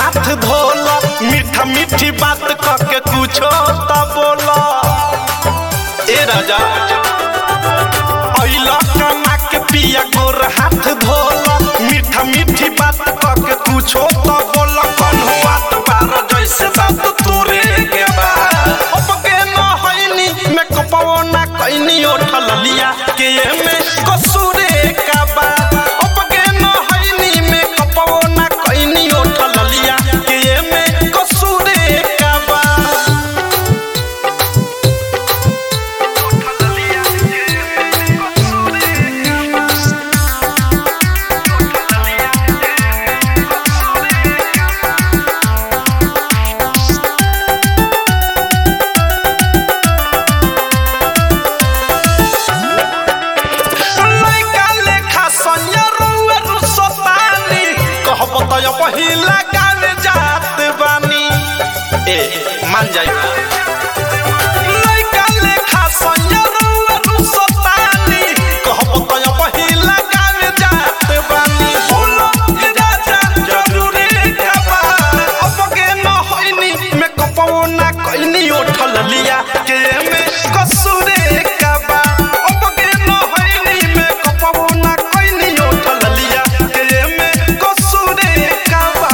हाथ धोला मीठा मीठी बात कह के कुछो त बोला ए राजा अइला कमा के पिया गोर हाथ धोला मीठा मीठी बात कह के कुछो त बोला कौन हुआ त बार जैसे दांत तोरे के बा अब के न होइनी मैं कपवो ना कइनी उठल लिया के में कसूरे का बा अब के न होइनी मैं कपवो ना कइनी उठल लिया के में कसूरे का बा लइका लेखा सैया रउआ रुसतानी कहब त यो पहिला गावे जात बानी ए मान जाई लइका लेखा सैया रउआ रुसतानी कहब त यो पहिला गावे जात बानी बोलो ए राजा जरूरी खबा अब के न होइनी मैं कपवो ना कइनी उठल लिया के में कसूरे कबा अब के न होइनी मैं कपवो ना कइनी उठल लिया के में कसूरे कबा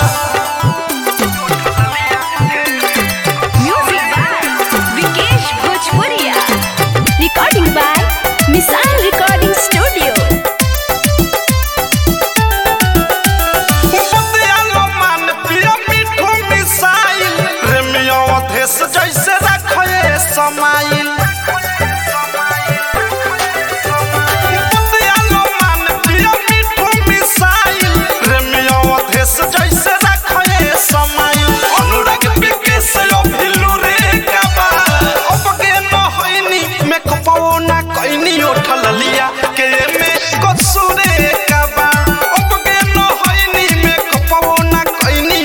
Music by Vikesh Bhojpuria. Recording by Misal Recording Studio. बतियालो मान पिया मिठू मिसाइल रेमियो अधेस जैसे रखे समाइल बतियालो मान पिया मिठू मिसाइल रेमियो अधेस जैसे रखे समाइल अनुराग बिके से अभिलू रे काबा अब के न होइनी मैं कपवो ना कइनी उठल लिया के में कसूरे काबा अब के न होइनी मैं कपवो ना कइनी